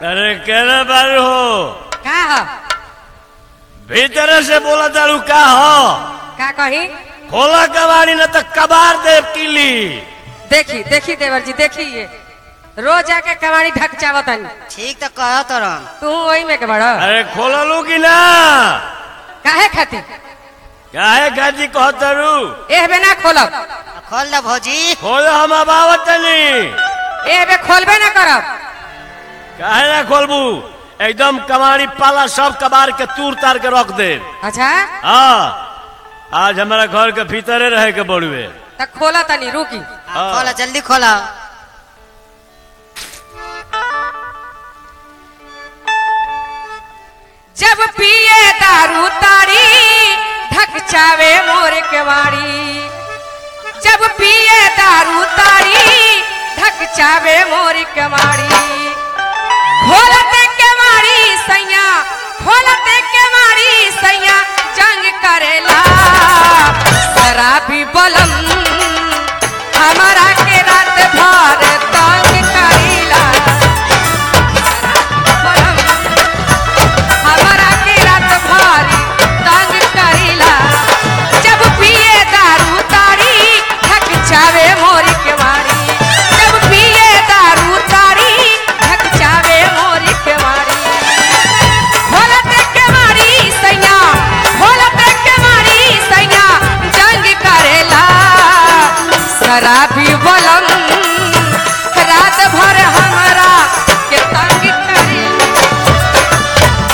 अरे केना बारू हो का ह भीतर से बोला तारू का हो का कही खोला कबाड़ी न तो कबार देव किली देखी देखी देवर जी देखी ये रोज आके कमाड़ी ढक चावतन ठीक तो कह तरन तू वही में के बड़ अरे खोला लू की ना काहे खातिर काहे गाजी कहतरू एह बे ना खोलब खोल द भौजी खोलो हम अबावत नहीं एह बे खोलबे ना करब काहे ना खोलबू एकदम कमाड़ी पाला सब कबार के तूर तार के रख दे अच्छा हाँ आज हमारा घर के भीतरे रहे के बड़ुए त खोला तनी रुकी हाँ। खोला जल्दी खोला जब पिए दारू तारी ढक चावे मोर केवाड़ी जब पिए दारू तारी ढक चावे मोर केवाड़ी खोलते केवाड़ी सैया खोलते केवाड़ी सैया जंग करेला शराबी बलम हमारा के रात भर तंग करेला बलम हमारा के रात भारी तंग करेला जब पिए दारू तारी थक जावे मोर के मारी जब पिए दारू तारी थक जावे मोर के मारी खोलत के मारी सैया खोलत के मारी सैया जंग करेला शराबी बलम रात भर हमारा के तंग करेला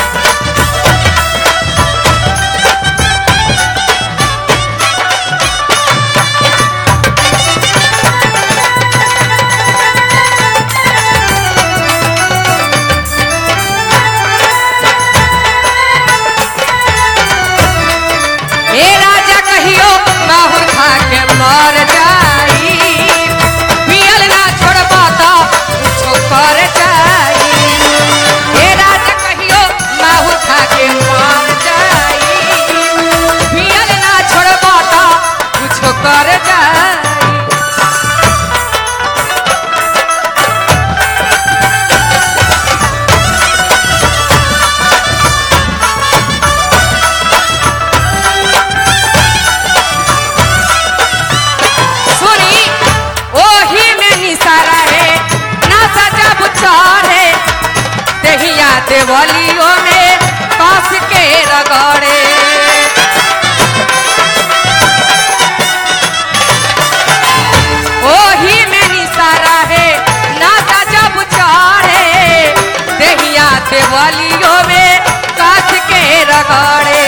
ए राजा कहियो माहुर खा के मर जाई पियल ना छोड़बा तो कुछो कर जाई ए राजा कहियो माहुर खा के मर जाई पियल ना छोड़बा तो कुछो कर जाई सुनी ओही में निसारा है ना सजा बुचारे दहिया देवलियों में कस के रगड़े ओही में निसारा है ना सजा बुचारे दहिया देवलियों में कस के रगड़े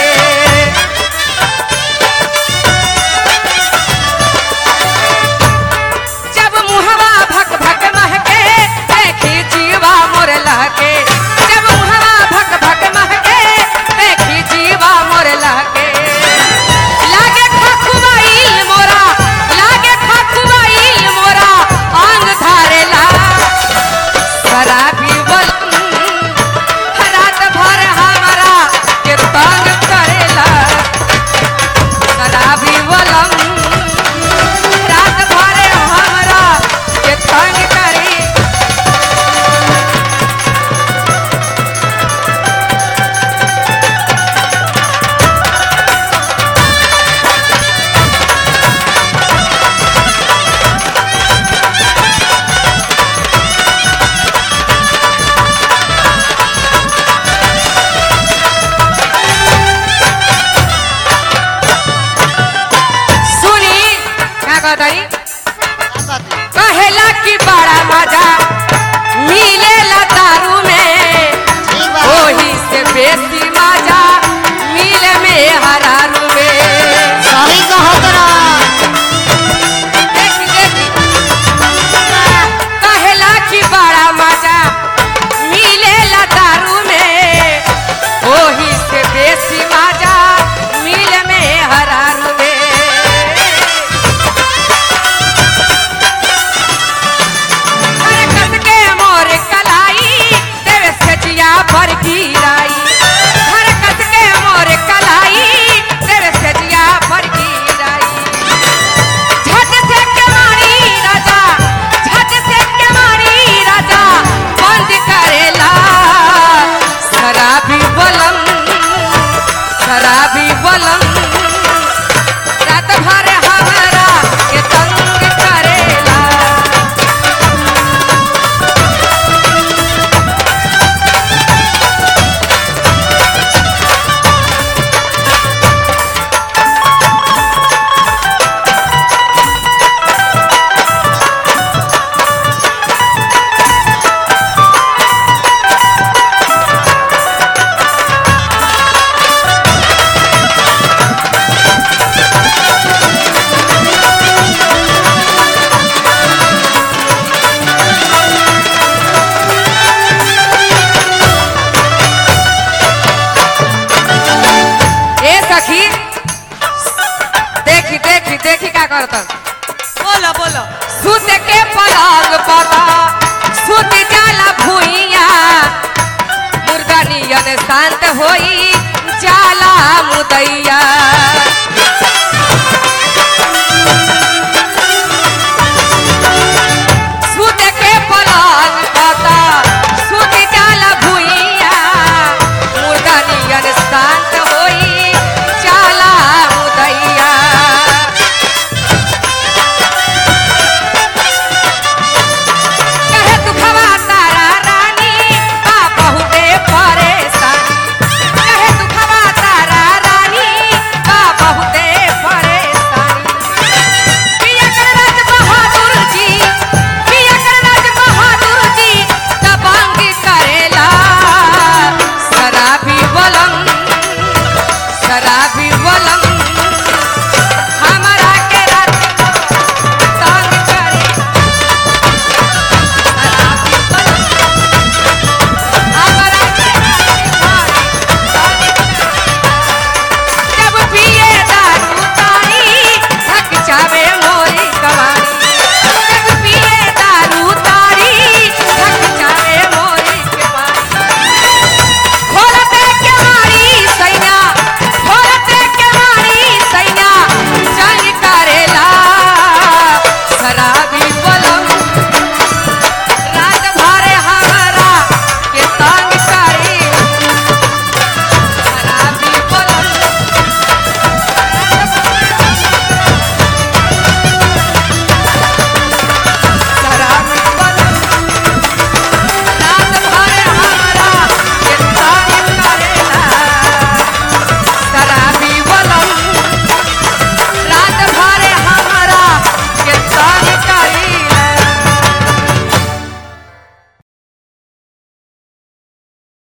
जब मुहवा भक भक महके देखी जीवा मोर लहके जब मुहवा भक भक महके देखी जीवा मोर लहके लागे खखुआइल मोरा लागे खखुआइल मोरा अंग धारेला शराबी बलम रात भर हमारा के तंग करेला शराबी बलम रात भर हमरा के तंग करी सुनी का कहताई कहेला कि बड़ा मजा